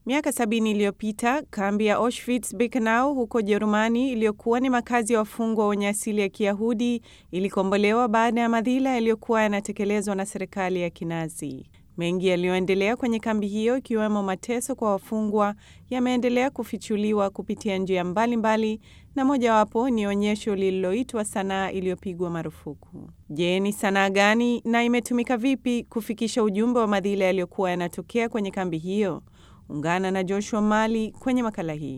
Miaka sabini iliyopita kambi ya Auschwitz Birkenau huko Jerumani, iliyokuwa ni makazi ya wafungwa wenye asili ya Kiyahudi, ilikombolewa baada ya madhila yaliyokuwa yanatekelezwa na serikali ya Kinazi. Mengi yaliyoendelea kwenye kambi hiyo, ikiwemo mateso kwa wafungwa, yameendelea kufichuliwa kupitia njia mbalimbali, na mojawapo ni onyesho lililoitwa sanaa iliyopigwa marufuku. Je, ni sanaa gani na imetumika vipi kufikisha ujumbe wa madhila yaliyokuwa yanatokea kwenye kambi hiyo? Ungana na Joshua Mali kwenye makala hii.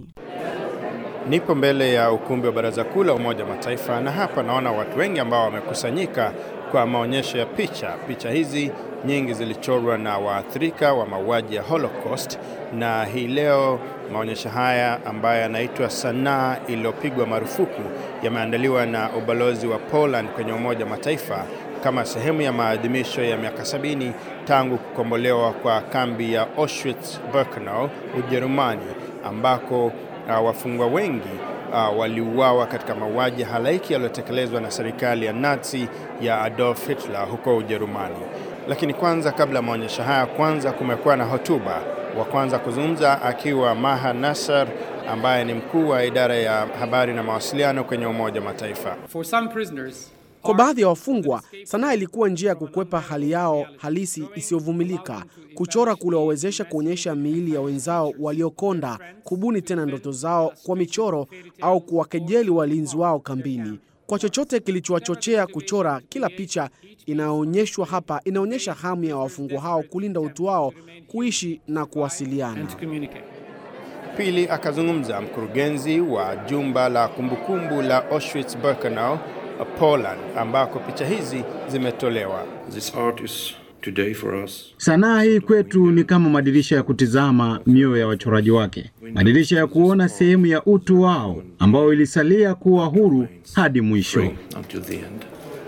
Nipo mbele ya ukumbi wa Baraza Kuu la Umoja wa Mataifa na hapa naona watu wengi ambao wamekusanyika kwa maonyesho ya picha. Picha hizi nyingi zilichorwa na waathirika wa mauaji ya Holocaust, na hii leo maonyesho haya ambayo yanaitwa sanaa iliyopigwa marufuku yameandaliwa na ubalozi wa Poland kwenye Umoja wa Mataifa kama sehemu ya maadhimisho ya miaka sabini tangu kukombolewa kwa kambi ya Auschwitz-Birkenau Ujerumani, ambako uh, wafungwa wengi uh, waliuawa katika mauaji halaiki yaliyotekelezwa na serikali ya Nazi ya Adolf Hitler huko Ujerumani. Lakini kwanza, kabla ya maonyesho haya, kwanza kumekuwa na hotuba. Wa kwanza kuzungumza akiwa Maha Nassar ambaye ni mkuu wa idara ya habari na mawasiliano kwenye Umoja wa Mataifa. For some prisoners, Kwa baadhi ya wafungwa, sanaa ilikuwa njia ya kukwepa hali yao halisi isiyovumilika. Kuchora kuliwawezesha kuonyesha miili ya wenzao waliokonda, kubuni tena ndoto zao kwa michoro au kuwakejeli walinzi wao kambini. Kwa chochote kilichowachochea kuchora, kila picha inayoonyeshwa hapa inaonyesha hamu ya wafungwa hao kulinda utu wao, kuishi na kuwasiliana. and to communicate. Pili akazungumza mkurugenzi wa jumba la kumbukumbu la Auschwitz-Birkenau Poland, ambako picha hizi zimetolewa. This art is today for us Sanaa hii kwetu ni kama madirisha ya kutizama mioyo ya wachoraji wake, madirisha ya kuona sehemu ya utu wao ambao ilisalia kuwa huru hadi mwisho. until the end.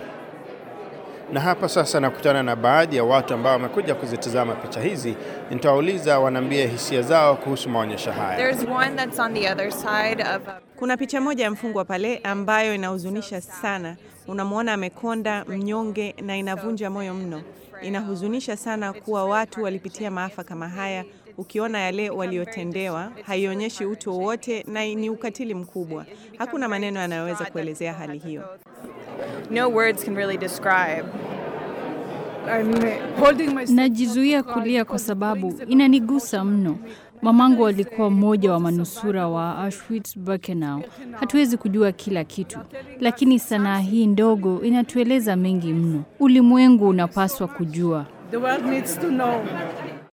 Na hapa sasa nakutana na baadhi ya watu ambao wamekuja kuzitazama picha hizi. Nitawauliza wanaambia hisia zao kuhusu maonyesho haya. There's one that's on the other side of a Kuna picha moja ya mfungwa pale ambayo inahuzunisha sana. Unamwona amekonda, mnyonge na inavunja moyo mno. Inahuzunisha sana kuwa watu walipitia maafa kama haya. Ukiona yale waliotendewa, haionyeshi utu wowote na ni ukatili mkubwa. Hakuna maneno yanayoweza kuelezea hali hiyo. no words can really describe. Najizuia kulia kwa sababu inanigusa mno. Mamangu alikuwa mmoja wa manusura wa Auschwitz-Birkenau. Hatuwezi kujua kila kitu, lakini sanaa hii ndogo inatueleza mengi mno. Ulimwengu unapaswa kujua. The world needs to know.